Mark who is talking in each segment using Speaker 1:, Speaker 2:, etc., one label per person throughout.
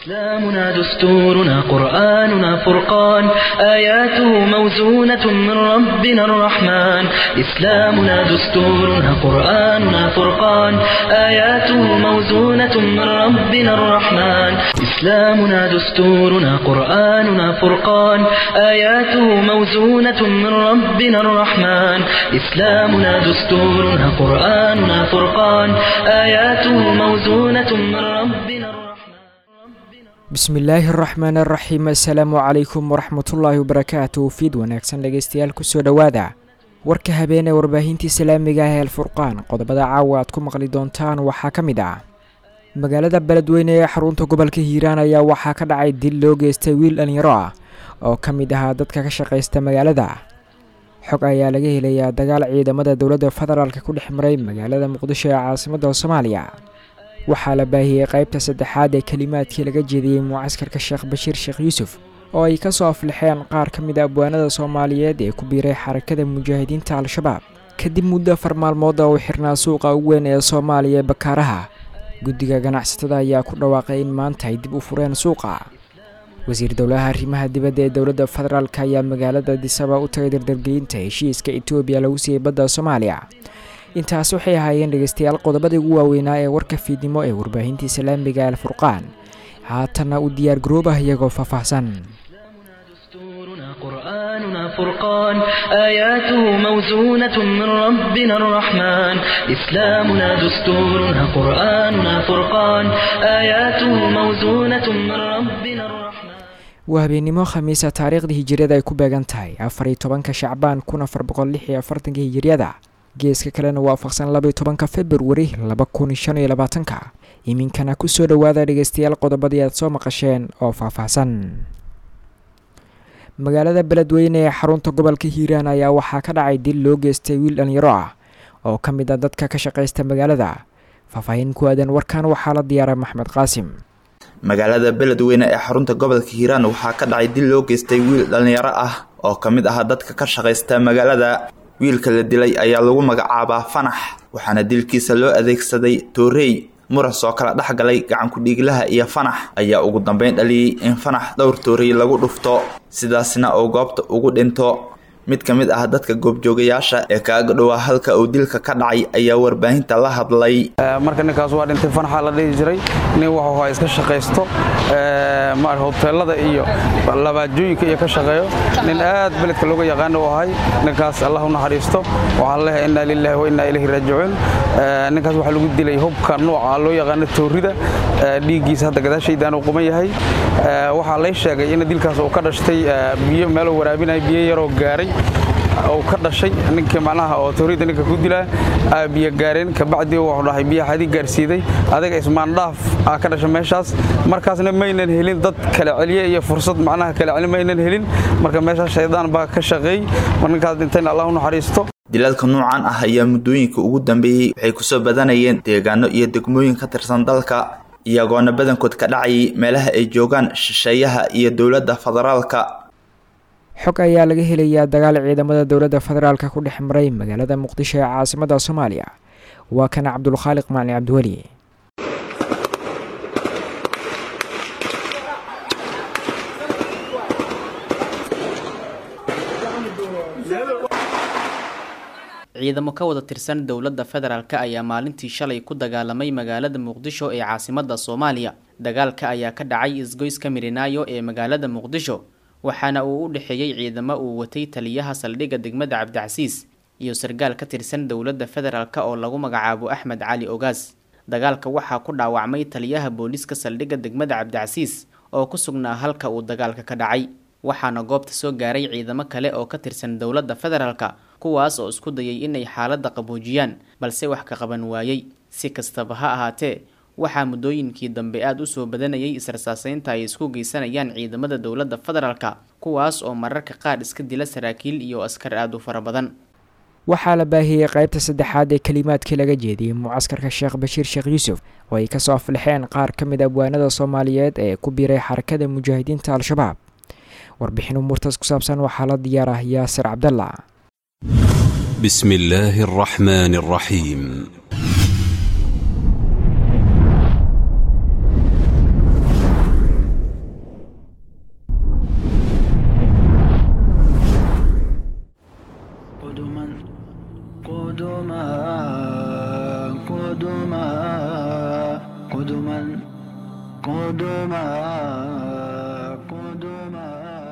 Speaker 1: إسلامنا دستورنا قرآننا فرقان آياته موزونة من ربنا الرحمن إسلامنا دستورنا قرآننا فرقان آياته موزونة من ربنا الرحمن إسلامنا دستورنا قرآننا فرقان آياته موزونة من ربنا الرحمن إسلامنا دستورنا قرآننا فرقان آياته موزونة من ربنا الرحمن
Speaker 2: bismillaahi araxmaan araxiim assalaamu calaykum waraxmatullaahi wabarakaatu fiid wanaagsan dhegeystayaal kusoo dhowaada warka habeen ee warbaahintii islaamiga ah ee alfurqaan qodobada caawa aad ku maqli doontaan waxaa ka mid ah magaalada beledweyne ee xarunta gobolka hiiraan ayaa waxaa ka dhacay dil loo geystay wiil dhalinyaro ah oo ka mid ahaa dadka ka shaqaysta magaalada xog ayaa laga helayaa dagaal ciidamada dowladda federaalk ku dhex maray magaalada muqdisho ee caasimadda soomaaliya waxaa la baahiyey qaybta saddexaad ee kelimaadkii laga jeediyey mucaskarka sheekh bashiir sheekh yuusuf oo ay ka soo aflixeen qaar ka mid a abwaanada soomaaliyeed ee ku biiray xarakada mujaahidiinta al-shabaab kadib muddo afar maalmood oo uu xirnaa suuqa ugu weyn ee soomaaliya ee bakaaraha guddiga ganacsatada ayaa ku dhawaaqay in maanta ay dib u fureen suuqa wasiir dowlaha arrimaha dibadda ee dowladda federaalk ayaa magaalada disaba u tagay dardargelinta heshiiska etoobiya lagu siiyey badda soomaaliya intaas waxay ahaayeen dhegeystayaal qodobadii ugu waaweynaa ee warka fiidnimo ee warbaahinta islaamiga alfurqaan haatanna u diyaar garoobah iyagoo faahfaahsan
Speaker 1: دستورنا قرآننا فرقان آياته موزونة من ربنا الرحمن إسلامنا دستورنا قرآننا فرقان آياته موزونة من ربنا الرحمن
Speaker 2: waa habeennimo khamiisa taariikhda hijiriyada ay ku beegan tahay afar iyo tobanka shacbaan kun afar boqol lix iyo afartanka hijiriyada geeska kalena waafaqsan labaiyo tobanka februari laba kun shan iyo labaatanka iminkana kusoo dhowaada dhegeystayaal qodobadii aad soo maqasheen oo faahfaahsan magaalada beledweyne ee xarunta gobolka hiiraan ayaa waxaa ka dhacay dil loo geystay wiil dhalinyaro ah oo ka mid a dadka ka shaqaysta magaalada faahfaahin ku aadan warkan waxaa la diyaara maxmed qaasim
Speaker 3: magaalada beledweyne ee xarunta gobolka hiiraan waxaa ka dhacay dil loo geystay wiil dhallinyaro ah oo ka mid ah dadka ka shaqaysta magaalada wiilka la dilay ayaa lagu magacaabaa fanax waxaana dilkiisa loo adeegsaday toorey muras oo kala dhex galay gacankudhiiglaha iyo fanax ayaa ugu dambeyn dhaliyey in fanax dhowr toorey lagu dhufto sidaasna uu goobta ugu dhinto mid ka mid ah dadka goobjoogayaasha ee kaaga dhowaa halka uu dilka ka dhacay ayaa warbaahinta la hadlay
Speaker 4: marka ninkaas waa dhintay fanaxa la dhihi jiray nin wuxuu haa iska shaqaysto hoteelada iyo labaajooyinka iyo ka shaqeeyo nin aad beledka looga yaqaana u ahay ninkaas allah u naxariisto waxaan leeyahay innaa lilaahi wa innaa ilayhi raajicuun ninkaas waxaa lagu dilay hubka nooca loo yaqaano toorida dhiiggiisa hadda gadaashaydan uu quman yahay waxaa lay sheegay in dilkaas uu ka dhashtay biyo meeluu waraabinaya biyo yaroo gaaray uu ka dhashay ninkii macnaha oo toorida ninka ku dilaa biyo gaareen kabacdii wuxuu dhahay biyo xadii gaarsiiday adiga ismaandhaaf aa ka dhashay meeshaas markaasna maynan helin dad kala celiye iyo fursad macnaha kala celi maynan helin marka meeshaas shaydaan baa ka shaqeey mar ninkaas dhintayna allah u naxariisto
Speaker 3: dilalka noocan ah ayaa muddooyinka ugu dambeeyey waxay kusoo badanayeen deegaano iyo degmooyin ka tirsan dalka iyagoona badankood ka dhacayay meelaha ay joogaan shisheeyaha iyo dowladda federaalka
Speaker 2: xog ayaa laga helayaa dagaal ciidamada dowladda federaalk ku dhex maray magaalada muqdisho ee caasimadda soomaaliya waa kana cabdulkhaaliq macni cabdiweli
Speaker 5: ciidamo ka wada tirsan dowladda federaalk ayaa maalintii shalay ku dagaalamay magaalada muqdisho ee caasimadda soomaaliya dagaalka ayaa ka dhacay isgoyska mirinaayo ee magaalada muqdisho waxaana uu u dhexeeyey ciidamo uu watay taliyaha saldhigga degmada cabdicasiis iyo sargaal ka tirsan dowladda federaalk oo lagu magacaabo axmed cali ogaas dagaalka waxaa ku dhaawacmay taliyaha booliiska saldhigga degmada cabdicasiis oo ku sugnaa halka uu dagaalka ka dhacay waxaana goobta soo gaaray ciidamo kale oo ka tirsan dowladda federaalk kuwaas oo isku dayay inay xaaladda qaboojiyaan balse wax ka qaban waayey si kastaba ha ahaatee waxaa muddooyinkii dambe aada u soo badanayay israsaaseynta ay isku geysanayaan ciidamada dowladda federaalka kuwaas oo mararka qaar iska dila saraakiil iyo askar aada u fara badan
Speaker 2: waxaa la baahiyey qaybta saddexaad ee kelimaadkii laga jeediyey mucaskarka sheekh bashiir sheekh yuusuf oo ay kasoo aflixeen qaar ka mid abwaanada soomaaliyeed ee ku biiray xarakada mujaahidiinta al-shabaab warbixin umuurtaas ku saabsan waxaa la diyaarah yaasir cabdalla
Speaker 6: بسم الله الرحمن الرحيم
Speaker 7: قدما قدما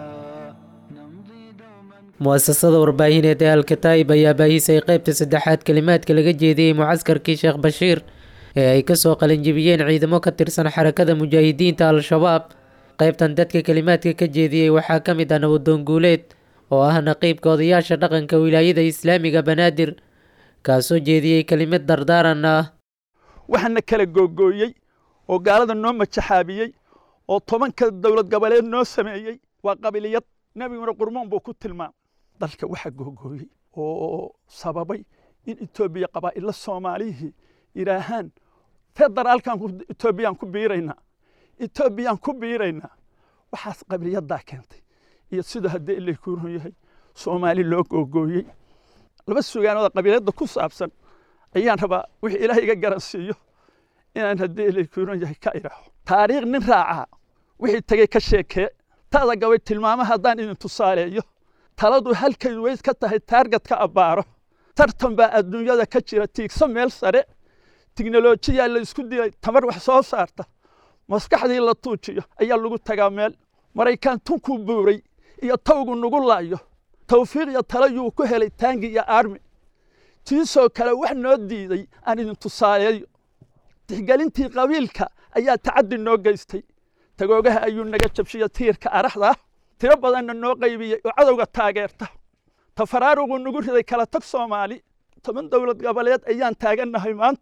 Speaker 7: نمضي دوما
Speaker 8: mu'asasada warbaahineed ee alkataa'ib ayaa baahisay qaybta saddexaad kelimaadka laga jeediyey mucaskarkii sheekh bashiir ee ay kasoo qalinjibiyeen ciidamo ka tirsan xarakada mujaahidiinta al-shabaab qaybtan dadka kelimaadka ka jeediyey waxaa ka mid ah nabadoon guuleed oo ah naqiibka odayaasha dhaqanka wilaayada islaamiga banaadir kaasoo jeediyey kelimad dardaaran ah
Speaker 9: waxaana kala googooyey oo gaalada noo majaxaabiyey oo tobanka dowlad goboleed noo sameeyey waa qabiliyad nebiguna qurmoon buu ku tilmaamay dalka waxa googooyey oo sababay in etoobiya qabaa'illa soomaalihii yidhaahaan federaalkan etoobiyaan ku biiraynaa etoobiyaan ku biiraynaa waxaas qabiliyaddaa keentay iyo sidoo haddii ilay ku run yahay soomaali loo googooyey laba sugaanooda qabiiladda ku saabsan ayaan rabaa wixii ilaah iga garansiiyo inaan haddii ilay ku run yahay ka idhaaho taariikh nin raacaa wixii tegey ka sheekee taada gabay tilmaamo haddaan idin tusaaleeyo taladu halkay weys ka tahay taargetka abbaaro tartan baa adduunyada ka jira tiigso meel sare tiknolojiyaa la isku dilay tamar wax soo saarta maskaxdii la tuujiyo ayaa lagu tagaa meel maraykaan tunkuu buuray iyo tawgu nugu laayo tawfiiq iyo talo yuu ku helay taangi iyo aarmi tiisoo kale wax noo diiday aan idin tusaaleeyo tixgelintii qabiilka ayaa tacaddi noo geystay tagoogaha ayuu naga jabshiya tiirka araxda tiro badanna noo qaybiyey oo cadowga taageerta tafaraaruquu nagu riday kala tag soomaali toban dowlad goboleed ayaan taagannahay maanta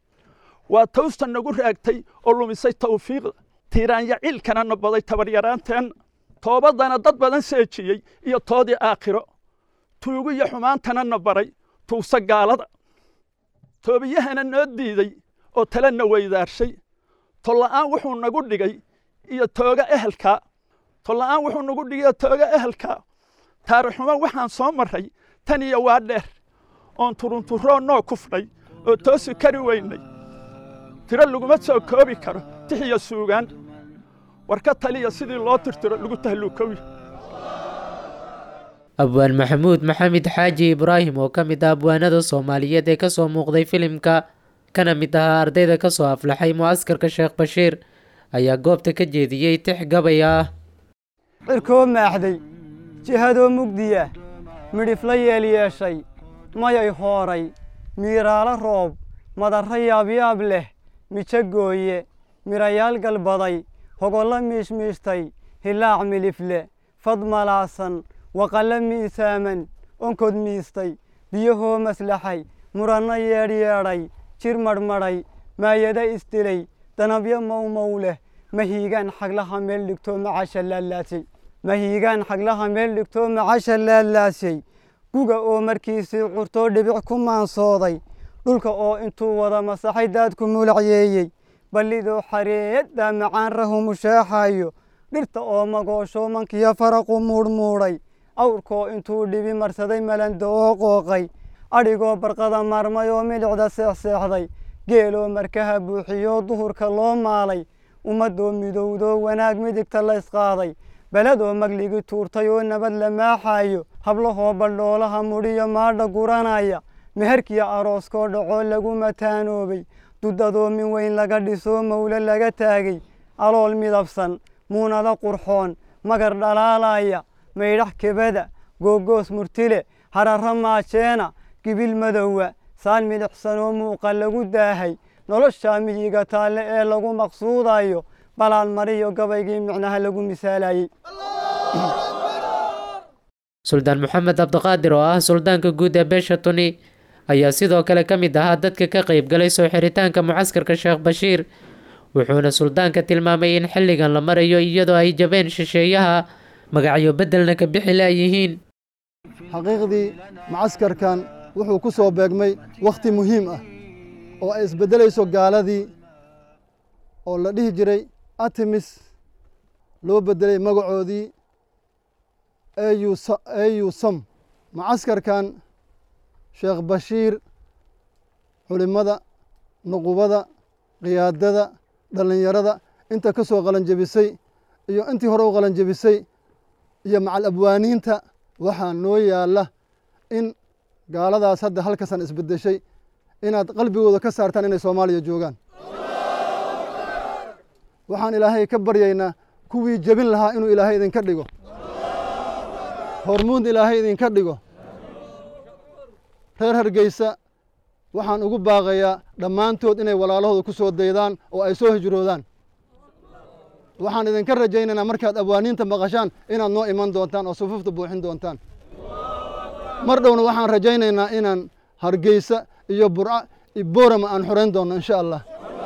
Speaker 9: waa tawsta nagu raagtay oo lumisay tawfiiqda tiiraanya ciilkana nabaday tabaryaraanteenna toobadana dad badan seejiyey iyo toodii aakhiro tuugu iyo xumaantana na baray tuugsa gaalada toobiyahana noo diiday oo talena weydaarshay tolla'aan wuxuu nagu dhigay iyo tooga ehelkaa tolla'aan wuxuu nagu dhigay iyo tooga ehelkaa taarixxumo waxaan soo marray tan iyo waa dheer oon turunturoo noo kufnay oo toosi kari weynay tiro laguma soo koobi karo tix iyo suugaan war ka taliya sidii loo tirtiro lagu tahluukowi
Speaker 8: abwaan maxamuud maxamed xaaji ibraahim oo ka mid ah abwaanada soomaaliyeed ee kasoo muuqday filimka kana mid ahaa ardayda kasoo aflaxay mucaskarka sheekh bashiir ayaa goobta ka jeediyey tix gabay ah
Speaker 10: cirkoo maaxday jihadoo mugdiya midhifla yeel yeeshay mayay hooray miiraalo roob madarro yaabyaab leh mijo gooye mirayaal galbaday hogollo miishmiishtay hilaac milifle fad malaasan waqallo miisaaman onkod miistay biyahoo maslaxay muranno yeedhyeedhay jir madhmadhay maayada isdilay danabyo mowmow leh mahiigaan xaglaha meel dhigtoo macasha laalaasay mahiigaan xaglaha meel dhigtoo macasha laalaasay guga oo markiisii curtoo dhibic ku maansooday dhulka oo intuu wada masaxay daadku mulacyeeyey ballidoo xareeyaddaa macaan rahu mushaaxayo dhirta oo magoosho mankiyo faraqu muudhmuudhay awrkoo intuu dhibi marsaday malanda oo qooqay adhigoo barqada maarmay oo milicda seexseexday geeloo markaha buuxiyoo duhurka loo maalay ummaddoo midowdoo wanaag midigta laysqaaday beledoo magligi tuurtay oo nabad la maaxaayo hablahoo baldhoolaha mudhiyo maadha guranaya meherkiyo arooskoo dhacoo lagu mataanoobay dudadoo min weyn laga dhisoo mawle laga taagay alool midabsan muunado qurxoon magar dhalaalaya maydhax kebada googoos murtile hararro maajeena gibil madowa saan milixsanoo muuqa lagu daahay noloshaa miyiga taalle ee lagu maqsuudayo balaan mariyo gabaygii micnaha lagu misaalayey
Speaker 8: suldaan maxamed cabdiqaadir oo ah suldaanka guud ee beesha tuni ayaa sidoo kale ka mid ahaa dadka ka qayb galay soo xiritaanka mucaskarka sheekh bashiir wuxuuna suldaanka tilmaamay in xilligan la marayo iyadoo ay jabeen shisheeyaha magacyo beddelna ka bixi laayihiin
Speaker 11: xaqiiqdii mucaskarkan wuxuu ku soo beegmay wakhti muhiim ah oo ay isbeddelayso gaaladii oo la dhihi jiray artemis loo beddelay magacoodii au sam mucaskarkan sheekh bashiir culimmada nuqubada qiyaadada dhallinyarada inta ka soo qalanjebisay iyo intii hore u qalanjebisay iyo macal abwaaniinta waxaa noo yaalla in gaaladaas hadda halkasan isbeddeshay inaad qalbigooda ka saartaan inay soomaaliya joogaan waxaan ilaahay ka baryaynaa kuwii jebin lahaa inuu ilaahay idinka dhigo hormuud ilaahay idinka dhigo reer hargeysa waxaan ugu baaqayaa dhammaantood inay walaalahooda ku soo daydaan oo ay soo hijroodaan waxaan idinka rajaynaynaa markaad abwaaniinta maqashaan inaad noo iman doontaan oo sufuufta buuxin doontaan mar dhowna waxaan rajaynaynaa inaan hargeysa iyo burca iyo boorama aan xorayn doonno insha allah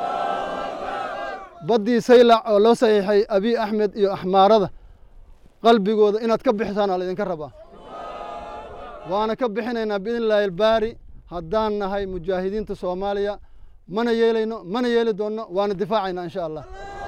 Speaker 11: baddii saylac oo loo saxiixay abiy axmed iyo axmaarada qalbigooda inaad ka bixisaan aa laydinka rabaa waana ka bixinaynaa biidn illaahi albaari haddaan nahay mujaahidiinta soomaaliya mana yeelayno mana yeeli doonno waana difaacaynaa insha allah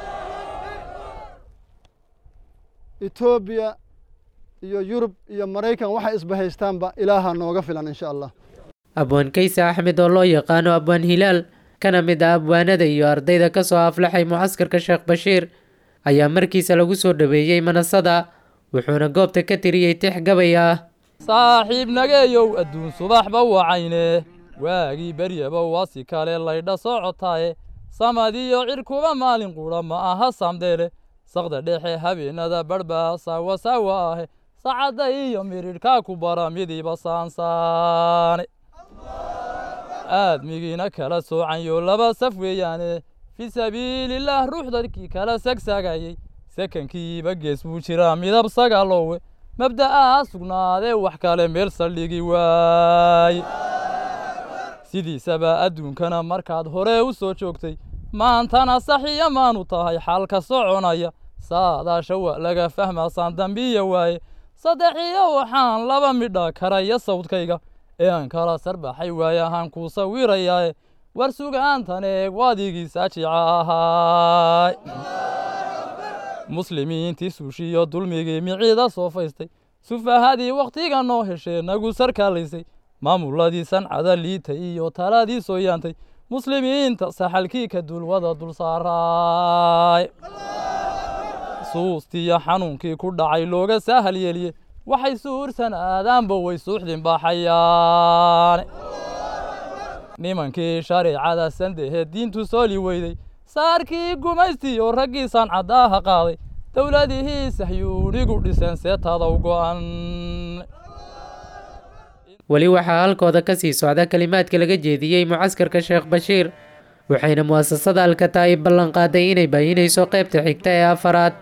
Speaker 11: etoobiya iyo yurub iyo maraykan waxay isbahaystaanba ilaaha nooga filan insha allah
Speaker 8: abwaan kayse axmed oo loo yaqaano abwaan hilaal kana mid ah abwaanada iyo ardayda ka soo aflaxay mucaskarka sheekh bashiir ayaa markiisa lagu soo dhaweeyey manasada wuxuuna goobta ka tiriyey tix gabay ah
Speaker 12: saaxiib nageeyow adduun subaxba wacayne waagii beryaba wasi kale laydha socotaaye samadiyo cirkuba maalin qudha ma aha samdeele saqda dhexe habeenada badhba saawa saawa ahe sacadda iyo miridhkaa ku bara midiba saansaane aadmigiina kala soocanyo laba saf weeyaane fii sabiilillaah ruux dadkii kala sagsaagayey sakankiiba gees buu jiraa midab sagaaloowe mabda'aa sugnaadee wax kale meel saldhigi waaye sidiisaba adduunkana markaad hore u soo joogtay maantana saxiya maanu tahay xaalka soconaya saadaasha waa laga fahmaasaan dambiya waaye saddexiyo waxaan laba midha karaya sawdkayga ee aan kala sarbaxay waaye ahaan kuu sawirayaae war sugaantan eeg waadigii saajica ahaay muslimiintii suushiyo dulmigii miciida soo faystay sufahadii wakhtiga noo heshee nagu sarkaalaysay maamuladii sancada liitay iyo taladii soo yaantay muslimiinta saxalkii ka dulwada dul saaraay suustiiyo xanuunkii ku dhacay looga saahal yeeliye waxay suursan aadaanba way suuxdin baaxayaane nimankii shareecada sandehe diintu sooli weyday saarkii gumaystiyo raggii sancadaaha qaaday dowladihii sahyuunigu dhiseen seetada u go'an
Speaker 8: weli waxaa halkooda ka sii socda kelimaadka laga jeediyey mucaskarka sheekh bashiir waxayna mu'asasada alkataa'ib ballan qaaday inay baayinayso qaybta xigta ee afaraad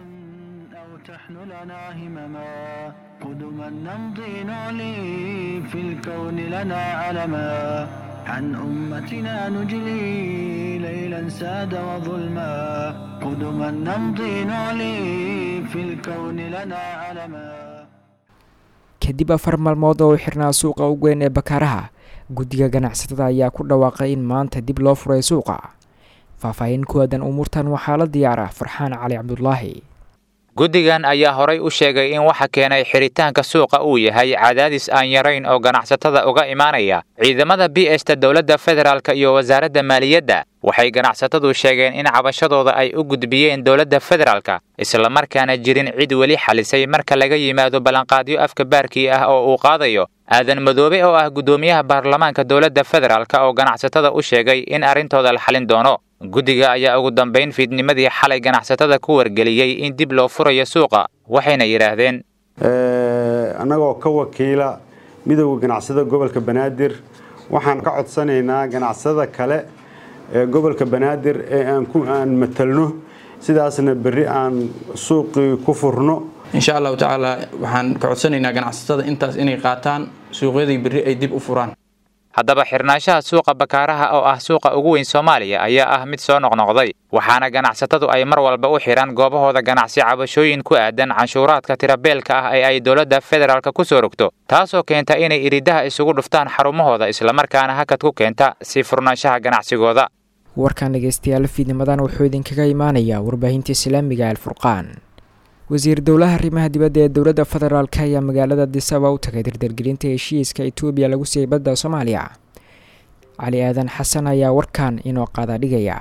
Speaker 7: عن أمتنا نجلي ليلا ساد وظلما قدما نمضي نعلي في الكون لنا علما
Speaker 2: kadib afar maalmood oo u xirnaa suuqa ugu weyn ee bakaaraha guddiga ganacsatada ayaa ku dhawaaqay in maanta dib loo furay suuqa faahfaahin ku aadan umuurtan waxaa la diyaara farxaan cali cabdulaahi
Speaker 13: guddigan ayaa horay u sheegay in waxa keenay xiritaanka suuqa uu yahay cadaadis aan yarayn oo ganacsatada uga imaanaya ciidamada b esta dowladda federaalk iyo wasaaradda maaliyadda waxay ganacsatadu sheegeen in cabashadooda ay u gudbiyeen dowladda federaalka islamarkaana jirin cid weli xalisay marka laga yimaado ballanqaadyo afka baarkii ah oo uu qaadayo aadan madoobe oo ah guddoomiyaha baarlamaanka dowladda federaalk oo ganacsatada u sheegay in arrintooda la xalin doono guddiga ayaa ugu dambayn fiidnimadii xalay ganacsatada ku wargeliyey in dib loo furayo suuqa waxayna yidhaahdeen
Speaker 14: annagoo ka wakiila midowda ganacsada gobolka banaadir waxaan ka codsanaynaa ganacsada kale ee gobolka banaadir ee aan matalno sidaasna berri aan suuqii ku furno
Speaker 15: insha allahu tacaala waxaan ka codsanaynaa ganacsatada intaas inay qaataan suuqyadii berri ay dib u furaan
Speaker 13: haddaba xirnaanshaha suuqa bakaaraha oo ah suuqa ugu weyn soomaaliya ayaa ah mid soo noqnoqday waxaana ganacsatadu ay mar walba u xidhaan goobahooda ganacsi cabashooyin ku aadan canshuuraadka tirabeelka ah ee ay dowladda federaalka ku soo rogto taasoo keenta inay iridaha isugu dhuftaan xarumahooda islamarkaana hakad ku keenta sii furnaanshaha ganacsigooda
Speaker 2: warkan dhegeystayaal fiidnimadan wuxuu idinkaga imaanayaa warbaahinta islaamiga alfurqaan wasiir dowlaha arrimaha dibadda ee dowladda federaalk ayaa magaalada disaba u tagay dardargelinta heshiiska etoobiya lagu siiyey badda soomaaliya cali aadan xasan ayaa warkan inoo qaada dhigaya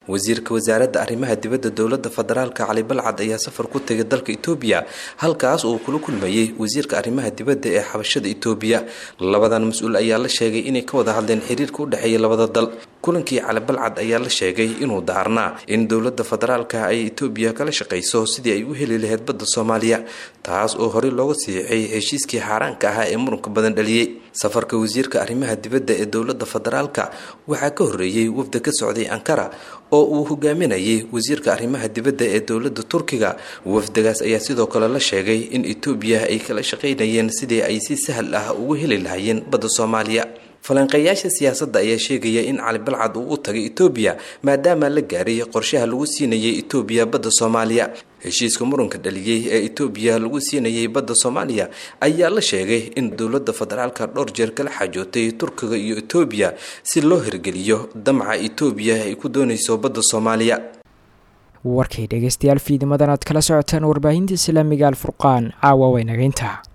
Speaker 16: wasiirka wasaaradda arrimaha dibadda dowladda federaalka cali balcad ayaa safar ku tegay dalka itoobiya halkaas uu kula kulmayey wasiirka arrimaha dibadda ee xabashada itoobiya labadan mas-uul ayaa la sheegay inay ka wada hadleen xiriirka u dhexeeya labada dal kulankii cali balcad ayaa la sheegay inuu daarnaa in dowladda federaalka ay itoobiya kala shaqayso sidii ay u heli lahayd badda soomaaliya taas oo horey looga siixay heshiiskii xaaraanka ahaa ee muranka badan dhaliyey safarka wasiirka arrimaha dibadda ee dowladda federaalka waxaa ka horreeyey wafda ka socday ankara oo uu hogaaminayay wasiirka arrimaha dibadda ee dowladda turkiga wafdagaas ayaa sidoo kale la sheegay in itoobiya ay kala shaqaynayeen sidii ay si sahal ah ugu heli lahaayeen badda soomaaliya falanqeeyaasha siyaasadda ayaa sheegaya in cali balcad uu u tagay itoobiya maadaama la gaaray qorshaha lagu siinayay itoobiya badda soomaaliya heshiiska muranka dhaliyey ee itoobiya lagu siinayay badda soomaaliya ayaa la sheegay in dowladda federaalka dhowr jeer kala xajootay turkiga iyo itoobiya si loo hirgeliyo damaca itoobiya ay ku doonayso badda soomaaliya
Speaker 2: warkay dhegeystayaal fiidimadan aad kala socotaan warbaahinta islaamiga alfurqaan caawa waynageynta